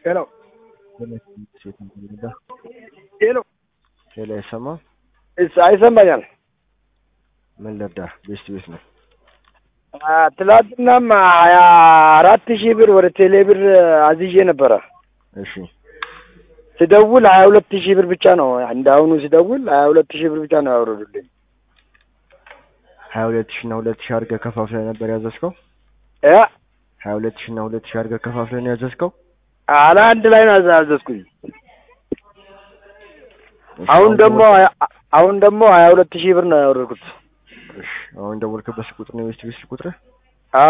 ሄሎ ሴት እንግዳ ሄሎ ሌላ ይሰማ እስ አይሰማኛል። ምን ልርዳ? ቤስት ቤት ነው። አ፣ ትላንትናም ሀያ አራት ሺህ ብር ወደ ቴሌ ብር አዝዤ ነበረ። እሺ ስደውል ሀያ ሁለት ሺህ ብር ብቻ ነው እንደ አሁኑ ስደውል ሀያ ሁለት ሺህ ብር ብቻ ነው ያወረዱልኝ። ሀያ ሁለት ሺ እና ሁለት ሺ አድርገህ ከፋፍለህ ነበር ያዘዝከው? እ ሀያ ሁለት ሺ እና ሁለት ሺ አድርገህ ከፋፍለህ ነው ያዘዝከው? አለ አንድ ላይ ነው ያዘዝኩኝ። እሺ፣ አሁን ደግሞ ደወል- ሀያ- አሁን ደግሞ ሀያ ሁለት ሺህ ብር ነው ያወረድኩት። እሺ፣ አሁን ደወልክበት ስልክ ቁጥር ነው የቤስት ቤት ስልክ ቁጥር? አ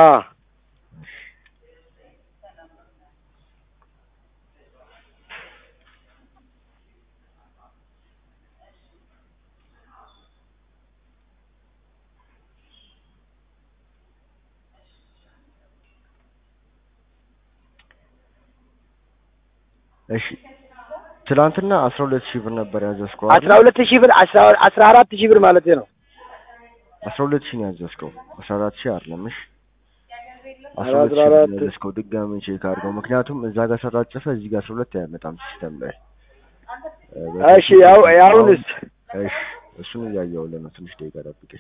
እሺ ትናንትና አስራ ሁለት ሺህ ብር ነበር ያዘዝከው አስራ ሁለት ሺህ ብር አስራ አስራ አራት ሺህ ብር ማለት ነው። አስራ ሁለት ሺህ ነው ያዘዝከው። አስራ አራት ሺህ አይደለም። እሺ አስራ ኧረ ሁለት ሺህ አስራ ብር አራት ነው ያዘዝከው። ድጋሚ ቼክ አድርገው። ምክንያቱም እዛ ጋር ስላጨፈ እዚህ ጋር አስራ ሁለት አያመጣም ሲስተም ላይ። እ፣ እሺ ያው ያሁንስ እሺ እሱን እያየሁልህ ነው። ትንሽ ደቂቃ ጠብቀኝ።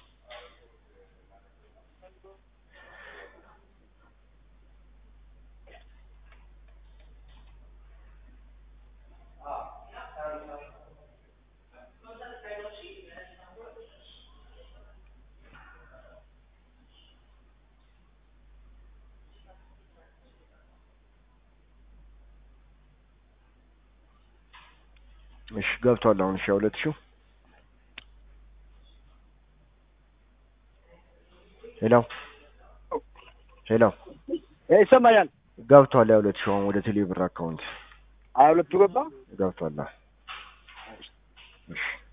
እሺ ገብቷል። አሁን እሺ ሁለት ሺው ሄሎ ሄሎ ይሰማኛል። ገብቷል። ያ ሁለት ሺው አሁን ወደ ቴሌ ብር አካውንት ሀያ ሁለቱ ገባ። ገብቷል። አዎ። እሺ